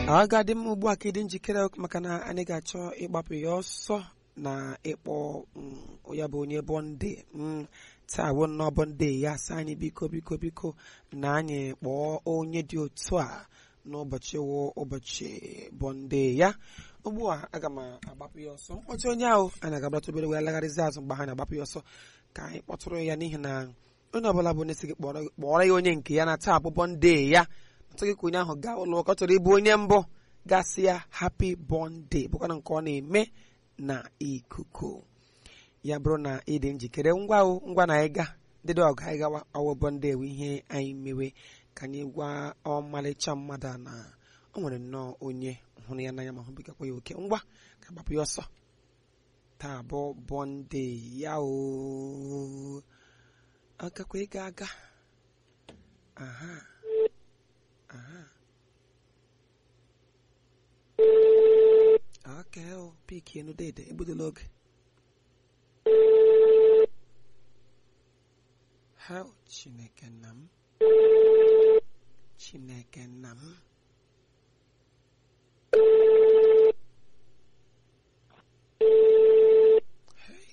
ọ ga-adị mma ugbu a ka ịdị njikere maka na anyị ga-achọ ịgbapụ ya ọsọ na ịkpọ mm, ya bụ onye bọnde mm, taa bụ nnọọ bọnde ya sị anyị biko biko biko na anyị kpọọ onye dị otu a n'ụbọchị wụ ụbọchị bọnde ya ugbu a aga m agbapụ ya ọsọ mkpọtụ onye ahụ anyị ga-agbata obere wee lagharịzi azụ mgbe ha na-agbapụ ya ọsọ ka anyị kpọtụrụ ya n'ihi na onye ọbụla bụ na-esi gị kpọrọ kpọrọ ya onye nke ya na taa bụ bọnde ya ọtụghị ka onye ahụ gaa ụlọ ụka ọ chọrọ ịbụ onye mbụ gasị ya happy bọnde bụkwana nke ọ na-eme na ikuku ya bụrụ na ị dị njikere ngwa o ngwa na ịga dịdị ọgụ anyị gawa ọwụ bọnde ewe ihe anyị mewe ka anyị gwa ọmalịcha mmadụ a na o nwere nnọọ onye hụrụ ya n'anya ma hụbigakwa ya oke ngwa ka agbapụ ya ọsọ taa bụ bọnde ya o agakwa ịga aga aha aha Okay, oh, piki enu dede, ebudola oge. Ha Chineke nna m. Chineke nna m. Hey.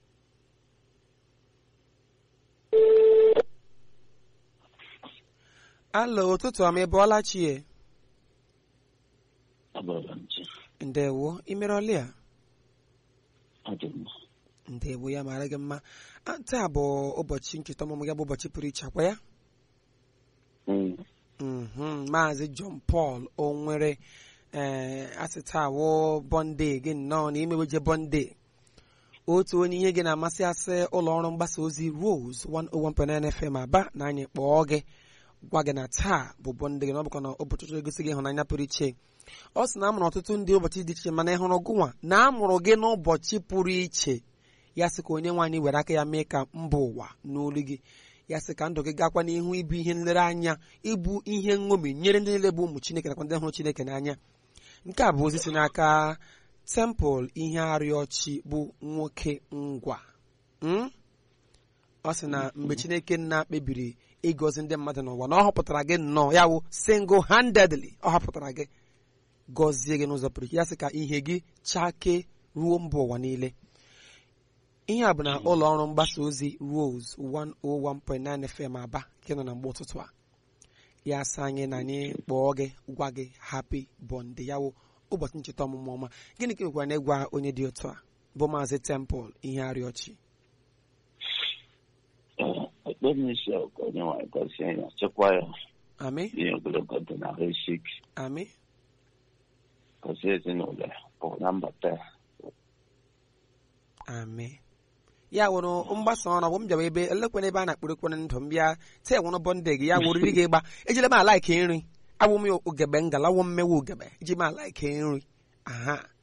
Alo, ụtụtụ ọma ị bọọla chie? Abọọla nche, Ndewo, imere ọlị a? ọ dị mma. Ndewo ya mara gị mma. Ah, Taa bụ ụbọchị ncheta ọmụmụ ya bụ ụbọchị pụrụ iche akwa ya? Mm, Mhm, Maazị John Paul o nwere ee asị taa wụ bọnde gị nnọọ na imeweje bọnde otu onye ihe gị na-amasị asị ụlọ ọrụ mgbasa ozi Rose 101.9 FM aba na anyị kpọọ gị gwa gị na taa bụ bọnde gị na ọ bụkwa na ụbọchị chọrọ egosi gị ịhụnanya pụrụ iche ọ sị na amụrụ ọtụtụ ndị ụbọchị dị iche mana ịhụrụ gụnwa na amụrụ gị n'ụbọchị pụrụ iche ya sị ka onye nwaanyị were aka ya mee ka mba ụwa n'olu gị ya sị ka ndụ gị gakwa n'ihu ịbụ ihe nlereanya ịbụ ihe nṅomi nyere ndị niile bụ ụmụ chineke nakwa ndị hụrụ chineke n'anya nke a bụ ozi si n'aka temple ihe arịọchi bụ nwoke ngwa Mm? ọ sị na mgbe chineke nna kpebiri ịgọzi ndị mmadụ n'ụwa na ọ họpụtara gị nnọọ ya wụ single handedly ọ họpụtara gị gọzie gị n'ụzọ pụrụ iche ya sị ka ihe gị chake ruo mba ụwa niile ihe a bụ na ụlọ ọrụ mgbasa ozi Rose 101.9 FM Aba nke nọ na mgbe ụtụtụ a ya sị anyị na anyị kpọọ gị gwa gị happy bọnde ya wụ ụbọchị ncheta ọmụmụ ọma gịnị ka ị nwekwara na ịgwa onye dị otu a bụ maazị Temple ihe arịọchi Ee, ekpere m isi ọkụ onye nwanyị gọzie ya chekwa ya amị ihe ogologo dị na ahụ isi ike amị gọzie ezinụlọ ya pụọ na mbata ya amị ya wụrụ mgbasa ọrụ bụ m bịawa ebe elekwana ebe a na-akpụrụkwana ndụ m bịa taa nwụrụ bọnde gị ya wụrịrị gị ịgba ejile m ala ike nri awụ m ugebe ngala wụ mmewe ugebe eji m ala ike nri aha